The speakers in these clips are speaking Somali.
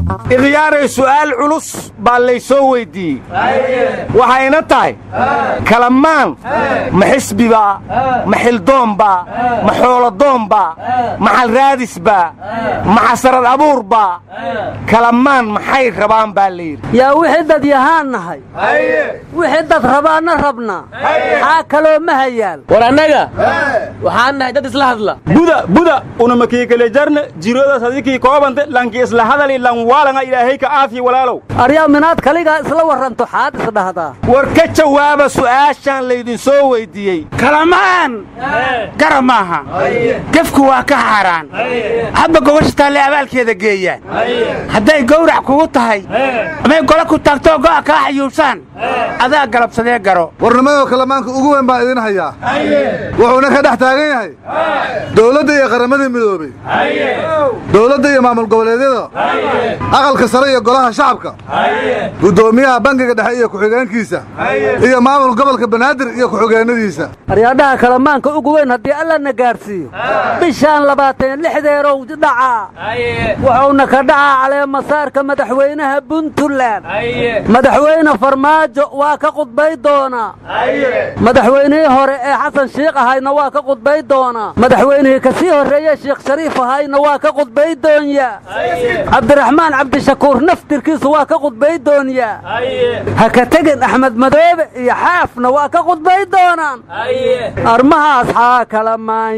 ikhyaaray su'aal culus baa laysoo weyddiiyey waxayna tahay kalamaan ma xisbibaa ma xildoombaa ma xoolodoombaa ma xalraadisbaa ma xasarad abuurbaa kalamaan maxay rabaan baa layidhi yaa wixii dad yahaan nahay wixii dad rabaanna rabna xaa kaloo ma hayaal war annaga waxaan nahay dad isla hadla buda buda unamakiikale jarna jiroodas hadikii koobante lanki isla hadali lan waalanga ilaahay ka aafiya walaalow aryaa minaad kaligaa isla warranto xaad isdhahdaa war ka jawaaba su'aashaan laydinsoo weyddiiyey kalamaan garab maaha gefku waa ka xaaraan habba gobasha taalle abaalkeeda geeyaan hadday gowrac kugu tahay amay golo ku taagtoo go'a kaa xayuubsaan adaa galabsadee garo warnimadoo kalamaanka ugu weyn baan idin hayaa wuxuuna ka dhex taagan yahay dowladda iyo qaramadii midoobey dowladda iyo maamul goboleedyada aqalka sare iyo golaha shacabka guddoomiyaha bangiga dhexe iyo ku-xigeenkiisa iyo maamul gobolka banaadir iyo ku-xigeennadiisa aryaadhaha kalamaanka ugu weyn haddii allana gaadhsiiyo bishaan labaatan lixdeerow dhacaa wuxuuna ka dhacaa caleemasaarka madaxweynaha puntland madaxweyne farmaajo waa ka qudbay doonaa madaxweynihii hore ee xasan shiikh ahayna waa ka qudbay doonaa madaxweynihii ka sii horreeye sheekh shariif ahayna waa ka qudbay doonyaa cabdiraxmaan cabdishakuur naftirkiisu waa ka qudbay doonyaa ha ka tegin axmed madoobe iyo xaafna waa ka qudbay doonaan armahaas xaa kalamaan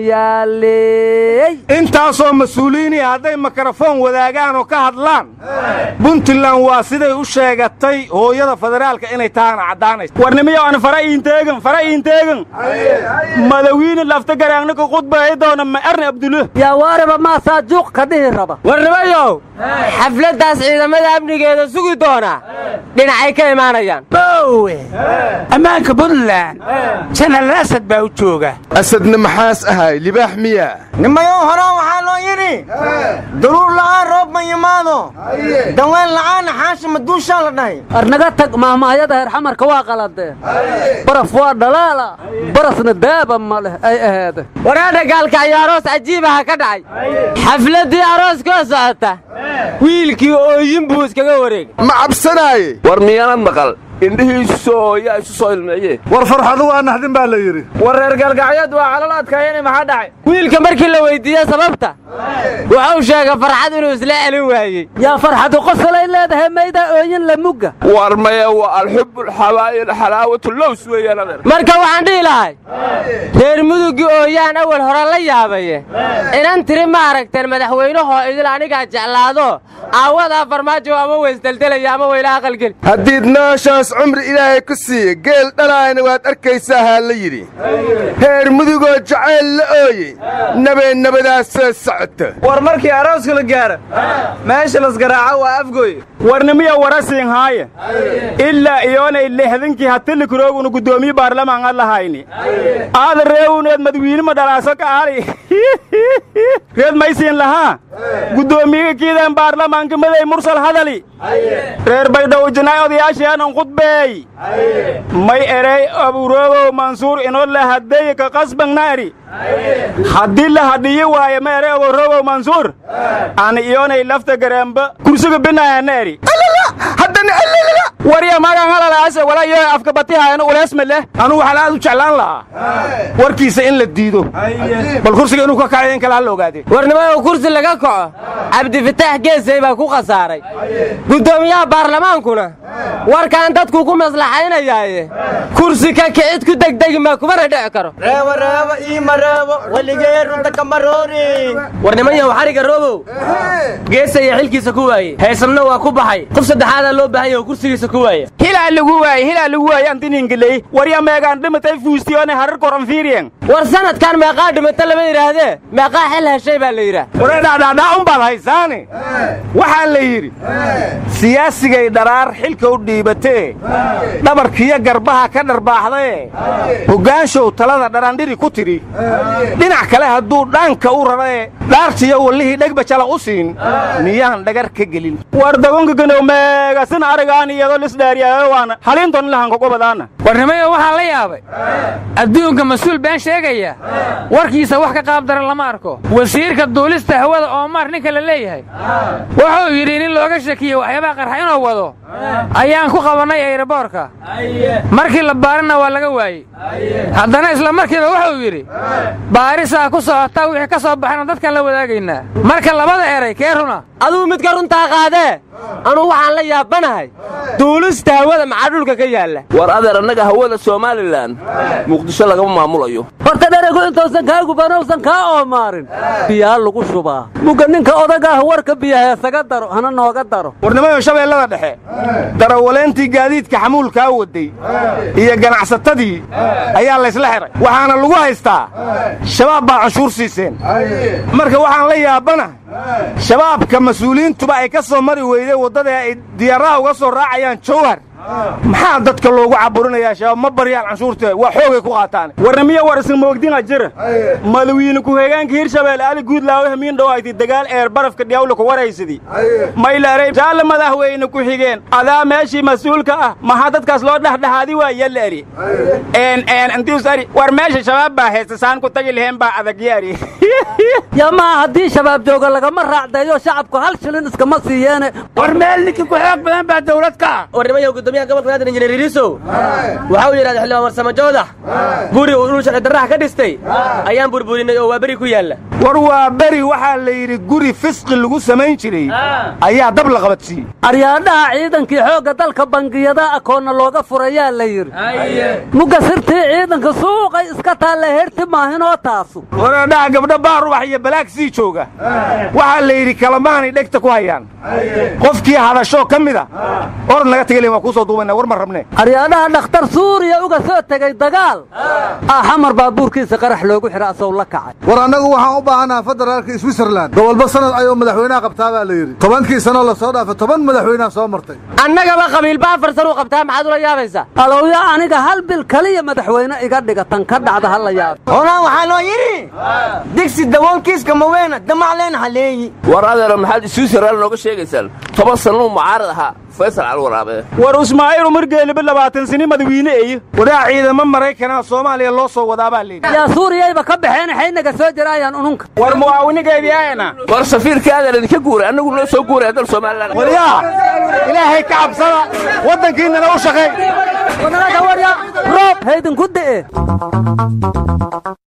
yaaleey intaasoo mas-uuliyiinii hadday mikrofoon wadaagaan oo ka hadlaan puntland waa siday u sheegatay hooyada federaalka inay tahana caddaanayso warnimiyo aan fara iinteegan fara iinteegan madawiine lafta garaangna ka qudbay doona ma arni abdulle yaa waariba maasaa juuq ka dhihi raba warnimayow xafladdaas ciidamada amnigeeda sugi doona dhinacay ka imaanayaan boowe ammaanka puntland janal asad baa u jooga asadna maxaas ahay libaax miya nimayow horaan waxaa loo yidhi daruur la'aan roob ma yimaado daween la'aanna xaasha maduushaa la dhahay arnaga tag maahmaahyada heer xamarka waa qaladeen baraf waa dhalaala barasna daaba ma leh ay aheede waraadha gaalka ayaa aroos cajiibaha ka dhacay xafladdii aroos koo socota wiilkii ooyin buu iskaga wareegay ma cabsanaaye war miyaanad maqal indhihiisu soo yaa isu soo ilmeeye war farxadu waa naxdin baa la yidhi war reer galgacyad waa calal adkaayeen maxaa dhacay wiilka markii la weyddiiye sababta wuxuu sheegay farxad inuu isla celin waayey yaa farxadu qosolay leedahay maydaa ooyin la mugga war maya waa alxubu alxabaa'il xalaawatu lows weeyaan adeer marka waxaan dhihi lahay reer muduggii ooyaan awal hore la yaabaye inan tiri ma aragteen madaxweynahoo idil anigaa jeclaado aawadaa farmaajo ama weysdeldelaya ama weyla aqalgeli haddiid nooshaas cumri ilaahay ku siiye geel dhalaayna waad arkaysaa haa la yidhi reer mudugoo jacayl la ooyey nabee nabadaas soo socota war markii arooska la gaara meesha lasgaraaco waa afgooy warnimiya warasiin haaye ilaa iyoonay lehdankii hatilikurogunu guddoomiye baarlamaan ad lahayni aada reewuneed madwiinima dhalaaso ka ali reed maysiin lahaa guddoomiyaga kiidaan baarlamaanka maday mursal hadali reer baydhaw jinaay odayaasheenan khudbeey may erey aburogow mansuur inoo lahaddeeye ka qasbangna eri haddii la hadhiyi waaye ma erey aburogow mansuur ani iyoonay lafta gareemba kursiga binaayana eri haddana warya magan halalaase wala iyo afka batihaayana uleesma leh anugu waxaan aad u jeclaan lahaa warkiisa in la diido bal kursiga inuu ka kacayo in kale ha la ogaadee warnimayow kursi laga kaco cabdifitaax geesay baa ku khasaaray guddoomiyaha baarlamaankuna warkaan dadku ku maslaxaynayaaye kursi ka kicid ku degdegi maa kumana dhici karo reebo reebo iima reebo weligee runta kama roori warnimanyaw xariga roobow geesaya xilkiisa ku waaye haysamna waa ku baxay qof saddexaadaa loo baahan yaho kursigiisa ku waaya hilaa lagu waaye hilaa lagu waaye antiningaley warya meegaan dhimatay fuustiyoone harar koran fiiriyen war sanadkan meeqaa dhimata lama yidhaahdee meeqaa xil heshay baa la yidhaah wareedhaadhaadhaa un baad haysaane waxaa la yidhi siyaasigay dharaar xilka u dhiibatee dhabarkiyo garbaha ka dharbaaxdaye hoggaanshow talada dharaandhiri ku tidhi dhinac kale hadduu dhaanka u rarae dhaartiyo wallihii dhegbajala u siin miyaan dhagar ka gelin war dagonka kanow meegasin aragaan iyadoo lisdhaariyaayo waana haliinton lahanka gobadaana warnimayo waxaa la yaabay adduunka mas-uul been sheegaya warkiisa wax ka qaab daran lama arko wasiirka duulista hawada oomar ninka la leeyahay wuxuu yidhi nin looga shakiyey waxyaabaha qarxa inuu wado ayaan ku qabannay ayraboorka markii la baarina waa laga waayey haddana isla markiiba wuxuu yidhi baarisaa ku socota wixii ka soo baxana dadkaan la wadaagaynaa marka labada eray kee runa adugu midka runtaa qaadee anugu waxaan la yaabanahay duulista hawada maxaa dhulka ka yaalla war adeer annaga hawada somalilan muqdisho lagama maamulayo horta dheregu intuusan kaa gubanowsan kaa oomaarin biyaa lagu shubaa mugga ninka odaga ah warka biyaha isaga daro hana nooga daro warnimayo shabeellada dhexe darawaleentii gaadiidka xamuulkaa waday iyo ganacsatadii ayaa laysla xihay waxaana lagu haystaa shabaab baa canshuur siiseen marka waxaan la yaabanahay shabaabka mas-uuliyiintuba ay ka soo mari weydeen waddada ay diyaaraha uga soo raacayaan jawhar maxaa dadka loogu caburinayaa shabaab ma baryaan canshuurta waa xoogay ku qaataan warnimiya war isin moogdinga jira madawiine ku-xigeenka hirshabeelle ali guudlaawe hamiin dhowayti dagaal eer barafka dhiyawla ku waraysidii maylaarey jaalle madaxweyne ku-xigeen adaa meeshii mas-uulka ah maxaa dadkaas loo dhexdhexaadi waa yalla eri een een intius ari war meesha shabaab baa haysta saan ku tagi laheen baa adag yaari yaa maa haddii shabaab jooga lagama raacdeeyo shacabku hal shilin iskama siiyeene war meel ninkii ku xoog badan baa dawlad ka ah warnimayo gudoomiyaha gobolka naadir injineer iriisow waxa uu yidhahda xildhibaan warsamo joodax guri uu dhul sharci darraha ka dhistay ayaan burburinay oo waa beri ku yaalla war waa beri waxaa la yidhi guri fisqi lagu samayn jiray ayaa dab la qabadsiiyey aryaadhaha ciidankii xoogga dalka bangiyada akoonna looga furayaa la yidhi mugga sirtii ciidanka suuqay iska taalla herti maahinoo taasu waradhaha gabdho baarubax iyo balaag sii jooga waxaa la yidhi kalamaanay dhegta ku hayaan qofkii hadashoo ka mida orod naga tegalen waa kuu soo duubayna war ma rabne aryaadhaha dhakhtar suuriya uga soo tegey dagaal ah xamar baabuurkiisa qarax loogu xidha asow la kacay war annagu waxaan u baahannaha federaalka switzerland gobolba sanad ayuu madaxweynaha qabtaa baa la yidhi tobankii sanoo la soo dhaafay toban madaxweynaha soo martay annagaba qabiilba afar san u qabtaa maxaad ula yaabaysaa alowya aniga hal bil kaliya madaxweyne iga dhiga tan ka dhacda ha la yaabo holaan waxaa loo yidhi digsi daboolkiiska maweena damacleen haleeyi war adeero maxaad switzerland nooga sheegaysaan toban sannuu mucaarad ahaa faysal calwaraabe war ismaaciil umar geeliba labaatan sini madawiine eyo wadaa ciidamo maraykanaa soomaaliya loo soo wadaa baa layidhi yaa suuriyayba ka baxeen xaynaga soo jiraayaan ununka war mucaawinigeediyaayana war safiirka adeer idinka guuray annagu noo soo guuray dal somalilan waryaa ilaahay ka cabsada waddankiinnana u shaqeey roob haydinku de'e